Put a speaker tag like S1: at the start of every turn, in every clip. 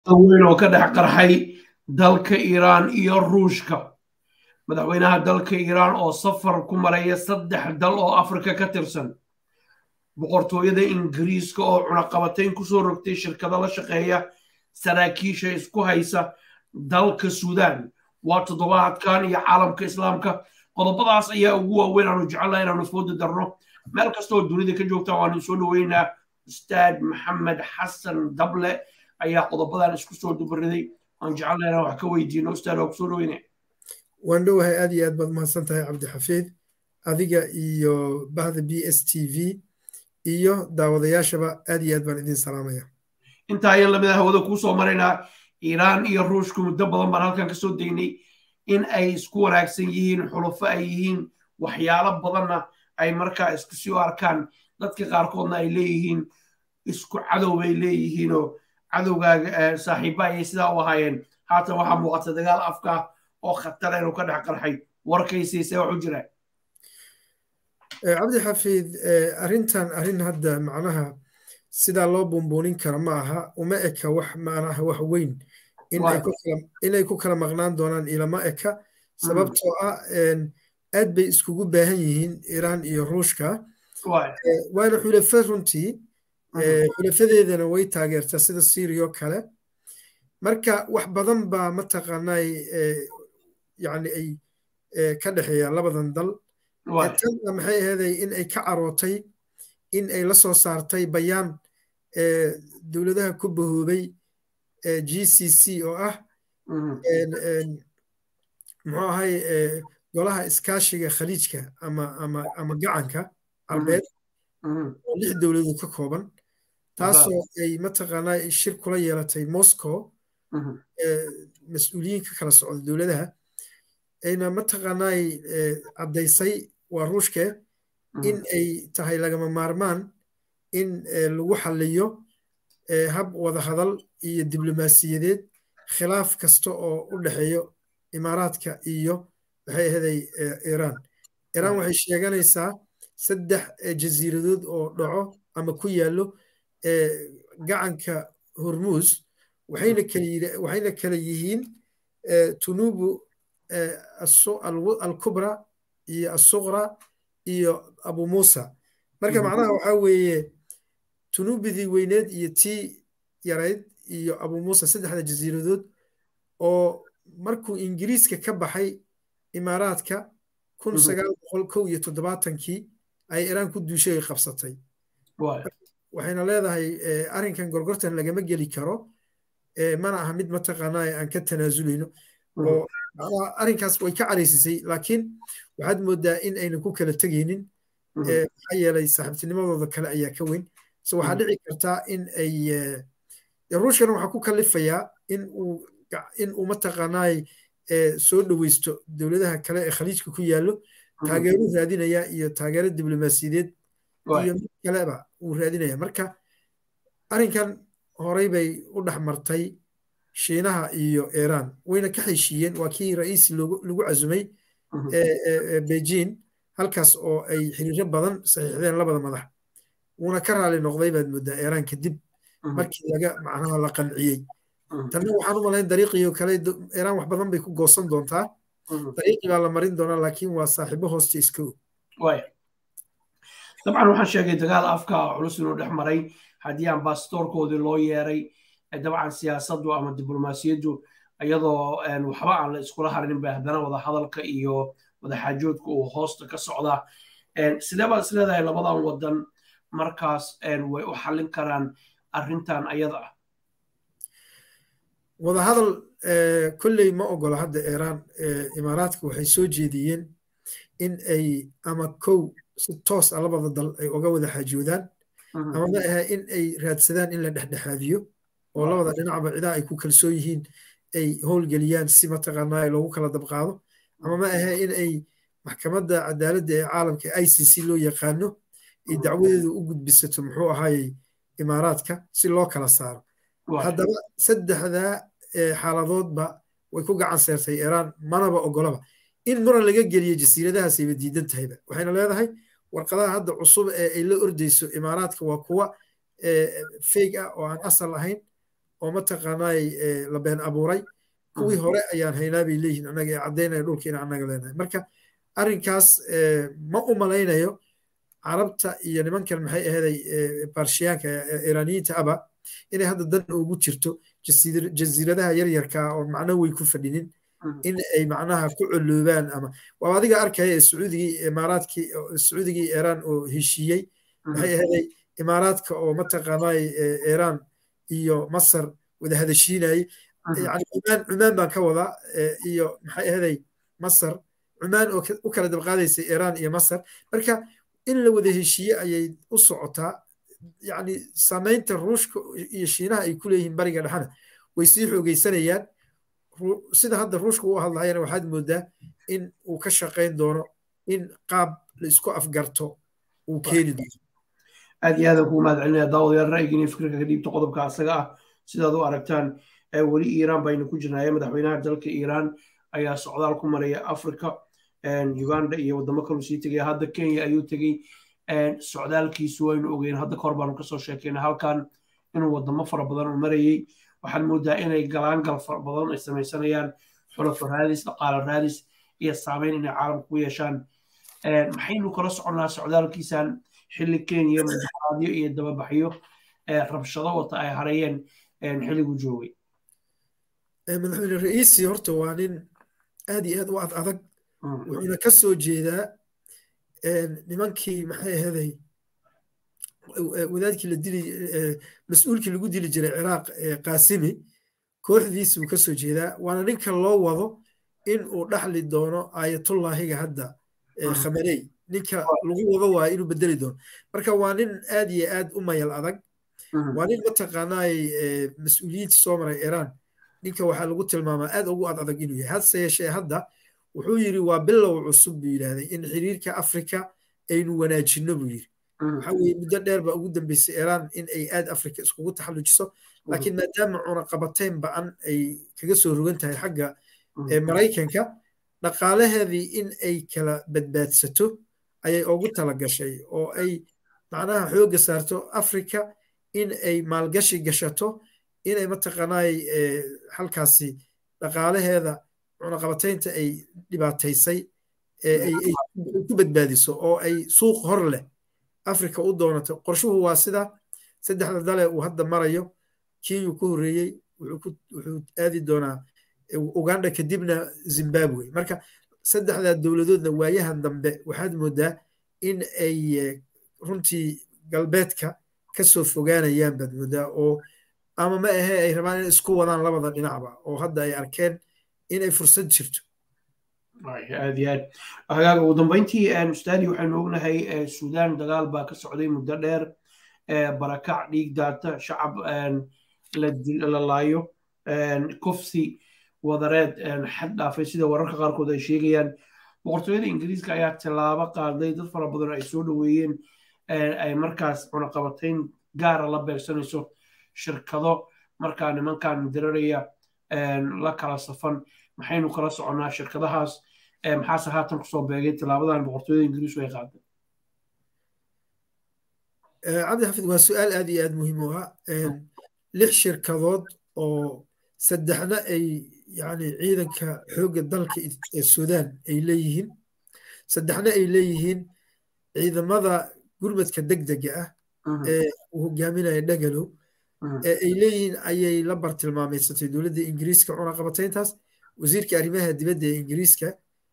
S1: weyn oo ka dhex qarxay dalka iiraan iyo ruushka madaxweynaha dalka iiraan oo safar ku maraya saddex dal oo afrika ka tirsan boqortooyada ingiriiska oo cunaqabatayn kusoo rogtay shirkado la shaqeeya saraakiisha isku haysa dalka suudaan waa toddobaadkan iyo caalamka islaamka qodobadaas ayaa ugu waaweyn aanu jecelnaha inaanu fooda darno meel kastooo dunida ka joogta waanu soo dhoweynaa ustaad maxamed xasan dable ayaa qodobadan isku soo dubariday aan jecelnaha inaan wax ka weydiino ustaad waa kusoo dhoweyne
S2: waan dhowahay aad iyo aad baad mahadsan tahay cabdixafiid adiga iyo bahda b s t v iyo daawadayaashaba aad iyo aad baan idin salaamaya
S1: intaa ayaan lamid hawada kuu soo maraynaa iiraan iyo ruushku muddo badan baan halkan ka soo daynay in ay isku wanaagsan yihiin xulufo ay yihiin waxyaalo badanna ay markaa isku sii u arkaan dadka qaarkoodna ay leeyihiin isku cadow bay leeyihiinoo cadowgaaga saaxiibba ayay sidaa u ahaayeen haatan waxaa muuqata dagaal afka oo khatara inuu ka dhex qarxay warkaysiise wax u jira
S2: cabdi xafiid arrintan arrin hadda macnaha sidaa loo buunbuunin kara ma aha uma eka wax macnaha wax weyn inay ku kala maqnaan doonaan ilama eka sababtoo ah aad bay iskugu baahan yihiin iiraan iyo ruushka waana xulafa runtii xulafadeedana way taageertaa sida syriya oo kale marka wax badan baa mataqaanay yani ay ka dhexeeyaan labadan dal tanna maxay aheeday in ay ka carootay in ay la soo saartay bayaan dowladaha ku bahoobay g c c oo ah muxuu ahay golaha iskaashiga khaliijka ama ama ama gacanka carbeed oo lix dowladood ka kooban taasoo ay mataqaanaa shir kula yeelatay moscow mas-uuliyiin ka kala socda dowladaha ayna mataqaanaay caddaysay waa ruushke in ay tahay lagama maarmaan in lagu xalliyo hab wada hadal iyo diblomaasiyadeed khilaaf kasta oo u dhexeeyo imaaraadka iyo waxay ahaday iiraan iiraan waxay sheeganaysaa saddex jasiiradood oo dhaco ama ku yaallo gacanka hormuus waxayna kala yihiin tunubu alkubra iyo asuqra iyo abu muusa marka macnaha waxaa weeye tunubidii weyneed iyo tii yarayd iyo abu muusa saddexda jasiiradood oo markuu ingiriiska ka baxay imaaraadka kun sagaal boqol kow iyo toddobaatankii ay iraan ku duushay ay qabsatay waxayna leedahay arrinkan gorgortan lagama geli karo mana aha mid mataqaanaa aan ka tanaasuleyno oo arrinkaas way ka caraysisay laakiin waxaad moodaa in aynan ku kala tegaynin maxaa yeelay saaxiibtinimadooda kale ayaa ka weyn so waxaa dhici kartaa in ay ruushkana waxaa ku kalifayaa in uu in uu mataqaanaay soo dhoweysto dowladaha kale ee khaliijka ku yaallo taageero raadinaya iyo taageero diblomaasiyadeed iyo mid kaleba uu raadinaya marka arrinkan horey bay u dhex martay shiinaha iyo iiraan wayna ka heshiiyeen waa kii ra'iisi lagu casumay beijing halkaas oo ay xiriiro badan saxiixdeen labada madax wuuna ka raali noqday baad moodaa iiraan kadib markii laga macnaha la qanciyey tanna waxaan u malayn dariiqii kale iiraan wax badan bay ku goosan doontaa dariiqii baa la marin doonaa laakiin waa saaxiibo hoosta iska og
S1: dabcan waxaan sheegay dagaal afka culus inuu dhex maray haddii ambasadoorkoodii loo yeeray dabcan siyaasaddu ama diblomaasiyaddu iyadoo waxba aan la iskula harinin ba haddana wada hadalka iyo wadaxaajoodka uu hoosta ka socdaa sidee baad is leedahay labadan wadan markaas way u xallin karaan arrintan ayada ah
S2: wada hadal kolley ma ogola hadda iiraan imaaraadka waxay soo jeediyeen in ay ama kow si toos a labada dal ay oga wada xaajoodaan ama ma aha in ay raadsadaan in la dhexdhexaadiyo oo labada dhinacba cidaa ay ku kalsoon yihiin ay howlgeliyaan si mataqaanaa loogu kala dabqaado ama ma aha in ay maxkamadda cadaaladda ee caalamka i c c loo yaqaano ay dacwadeedu u gudbisato muxuu ahaayey imaaraadka si loo kala saaro haddaba saddexdaa xaaladoodba way ku gacan seertay iiraan manaba ogolaba in muran laga geliyo jasiiradahaasayba diidan tahayba waxayna leedahay warqadaha hadda cusub ee ay la ordayso imaaraadka waa kuwa feeg ah oo aan asal ahayn oo mataqaanaay la been abuuray kuwii hore ayaan haynaa bay leeyihiin annaga ee caddaynaya dhulka in annaga leenahay marka arrinkaas ma u malaynayo carabta iyo nimankan maxay aheeday barshiyaanka iiraaniyiinta aba inay hadda dan ugu jirto jasiiradaha yaryarka oo macno wey ku fadhinin in ay macnaha ku coloobaan ama waa adiga arkaya sacuudigii imaaraadkii sacuudigii iiraan oo heshiiyey maxay aheeday imaaraadka oo mataqaanay iiraan iyo masar wada hadashiinayay yani cumaan cumaan baan ka wadaa iyo maxay aheeday masar cumaan oo u kala dabqaadaysay iiraan iyo masar marka in la wada heshiiye ayay u socotaa yani samaynta ruushka iyo shiinaha ay ku leeyihiin bariga dhexana way sii xoogeysanayaan sida hadda ruushka u hadlayana waxaad moodaa in uu ka shaqayn doono in qaab la isku afgarto uu keeni doono
S1: aad iyo aadan kugu mahad celinaya daawadayaal ra'yigiina fikirka ka dhiibta qodobka asaga ah sidaad u aragtaan weli iiraan baynu ku jirnaaye madaxweynaha dalka iiraan ayaa socdaal ku maraya africa uganda iyo wadamo kaluu sii tegaya hadda kenya ayuu tegey socdaalkiisu waynu ogeyn hadda kahor baanu kasoo sheekeyna halkan inuu wadamo fara badan u marayey waxaad moodaa inay galaangal fara badan ay samaysanayaan xulafo raadis dhaqaalo raadis iyo saameyn inay caalamka ku yeeshaan maxaynu kala soconnaa socdaalkiisan xilli kenya mudaharaadyo iyo dababaxyo rabshado wata ay harayeen xilligu joogay
S2: madaxweyne ra'iisi horta waa nin aad iyo aad u ad adag wuxuuna ka soo jeedaa nimankii maxay ahaday wadaadkii la dili mas-uulkii lagu dili jiray ciraaq qaasimi kooxdiisuu ka soo jeedaa waana ninka loo wado in uu dhaxli doono aayatullaahiga hadda khamaney ninka lagu wado waayo inuu bedeli doono marka waa nin aad iyo aad u mayal adag waa nin mataqaanaay mas-uuliyiinta soo maray iiraan ninka waxaa lagu tilmaamaa aad ugu ad adag inuu yahay hadse yeeshee hadda wuxuu yidhi waa bilow cusub buu yidhaahday in xiriirka afrika aynu wanaajinno buu yidhi waxa weye muddo dheer baa ugu dambeysay iiraan in ay aad afrika iskugu taxallujiso laakiin maadaama cunaqabateyn ba-an ay kaga soo rogan tahay xagga maraykanka dhaqaalaheedii in ay kala badbaadsato ayay ugu talagashay oo ay macnaha xoogga saarto afrika in ay maalgashi gashato inay mataqaanaay halkaasi dhaqaalaheeda cunaqabateynta ay dhibaataysay ay ku badbaadiso oo ay suuq hor leh afrika u doonato qorshuhu waa sida saddexda dale uu hadda marayo kenya ku horreeyey wuxuu aadi doonaa uganda kadibna zimbabwe marka saddexdaa dowladoodna waayahan dambe waxaad moodaa in ay runtii galbeedka ka soo fogaanayaan baad moodaa oo ama ma ahe ay rabaan inay isku wadaan labada dhinacba oo hadda ay arkeen inay fursad jirto
S1: aad iyo aad hagaaga ugu dambeyntii ustaadi waxaynu ognahay suudaan dagaal baa ka socday muddo dheer barakac dhiig daata shacab la laayo kufsi wadareed xad dhaafay sida wararka qaarkood ay sheegayaan boqortooyada ingiriiska ayaa tallaabo qaaday dad fara badan ay soo dhoweeyeen ay markaas cunaqabatayn gaara la beegsanayso shirkado markaa nimankan diraraya la kala safan maxaynu kala soconnaa shirkadahaas maxaase haatan kusoo beegay tallaabadan boqortooyada ingiriisku ay qaaday
S2: cabdi xafid waa su-aal aad iyo aad muhiim u ah lix shirkadood oo saddexna ay yani ciidanka xoogga dalka ee suudaan ay leeyihiin saddexna ay leeyihiin ciidamada gurmadka degdega ah ee uu hogaaminaya dhagalow ee ay leeyihiin ayay la bartilmaameysatay dowladda ingiriiska cunaqabatayntaas wasiirka arrimaha dibadda ee ingiriiska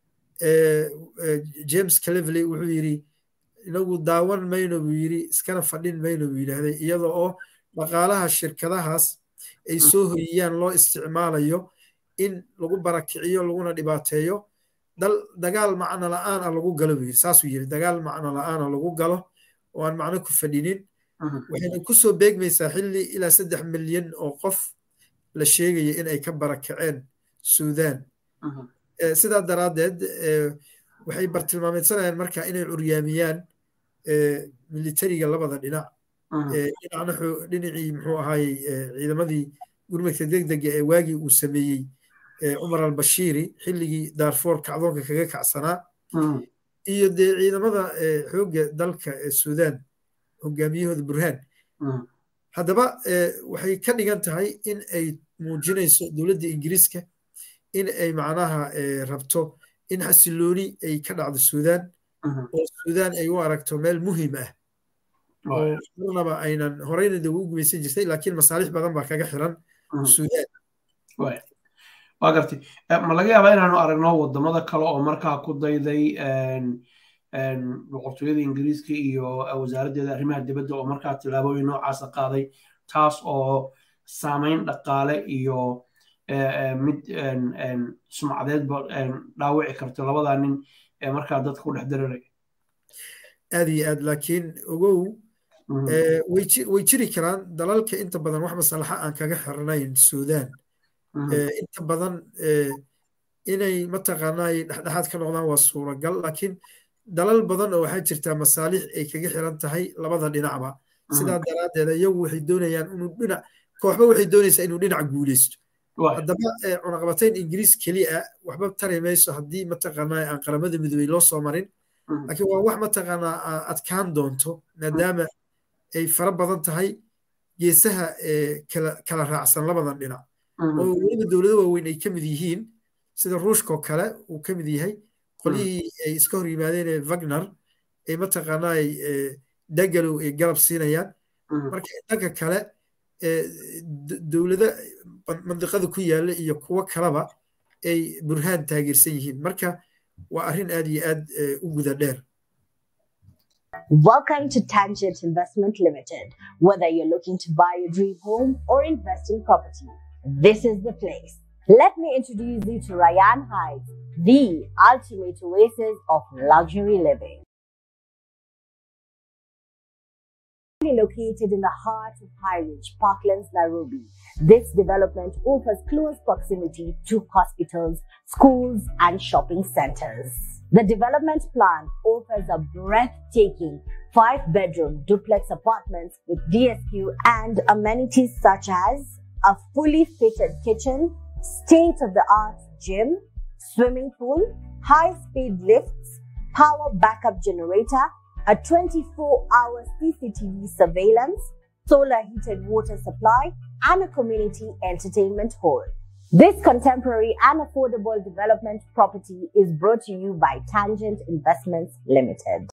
S2: james calevley wuxuu yidhi inagu daawan mayno buu yidhi iskana fadhin mayno buu yidhaahday iyada oo dhaqaalaha shirkadahaas ay soo hoyiyaan loo isticmaalayo in lagu barakiciyo laguna dhibaateeyo dagaal macno la-aan a lagu galo buu yidhi saasuu yidhi dagaal macno la-aan a lagu galo oo aan macno ku fadhinin waxayna kusoo beegmaysaa xilli ilaa saddex milyan oo qof la sheegaya in ay ka barakaceen suudaan sidaa daraaddeed waxay bartilmaameedsanayaan marka inay curyaamiyaan militariga labada dhinac dhinacna dhinacii muxuu ahaayey ciidamadii gurmadka degdega ee waagii uu sameeyey cumar albashiiri xilligii daarfoor kacdoonka kaga kacsanaa iyo dee ciidamada xoogga dalka ee suudaan hogaamiyahooda burhaan haddaba waxay ka dhigan tahay in ay muujinayso dowladda ingiriiska in ay macnaha rabto in xasilooni ay ka dhacdo suudaan oo suudaan ay u aragto meel muhiim ah oo marnaba aynan horeyna de ugu gumaysan jirtay laakiin masaalix badan baa kaga xiran suudaan
S1: waa gartay ma laga yaabaa inaanu aragno wadamada kale oo markaa ku dayday boqortooyada ingiriiska iyo wasaaraddeeda arrimaha dibadda oo markaa tillaabooyin noocaasa qaaday taas oo saameyn dhaqaale iyo mid sumcadeedba dhaawici karto labadaa nin ee markaa dadka ku dhex dareeraya
S2: aad iyo aad laakiin ogow way jiri karaan dalalka inta badan wax masalaxa aan kaga xirnayn suudaan inta badan inay mataqaanaa dhexdhexaad ka noqdaan waa suuragal laakiin dalal badan oo waxaa jirtaa masaalix ay kaga xiran tahay labada dhinacba sidaa daraaddeed iyagu waxay doonayaan inuu dhinac kooxba waxay doonaysaa inuu dhinac guuleysto haddaba cunaqabatayn ingiriis keliya waxba tari mayso haddii mataqaanaa aan qaramada midoobey loo soo marin laakiin waa wax mataqaanaa adkaan doonto maadaama ay fara badan tahay geesaha kala raacsan labadan dhinac oo weliba dowlado waaweyn ay ka mid yihiin sida ruushkoo kale uu ka mid yahay qolyihii ay iska hor yimaadeen ee wagner ay mataqaanaa dagalow ay garab siinayaan marka dhanka kale dowlado mandiqada ku yaalla iyo kuwo kaleba ay burhaan taageersan yihiin marka waa arrin aad iyo aad u guda dheer
S3: Welcome to Tangent Investment Limited. Whether you're looking to buy a dream home or invest in property, this is the place. Let me introduce you to Ryan Heights, the ultimate oasis of luxury living. Located in the heart of High Ridge, Parklands, Nairobi, this development offers close proximity to hospitals, schools, and shopping centers. The development plan offers a breathtaking five bedroom duplex apartments with DSQ and amenities such as a fully fitted kitchen, state of the art gym, swimming pool, high speed lifts, power backup generator, a 24 hour CCTV surveillance, solar heated water supply, and a community entertainment hall. This contemporary and affordable development property is brought to you by Tangent Investments Limited.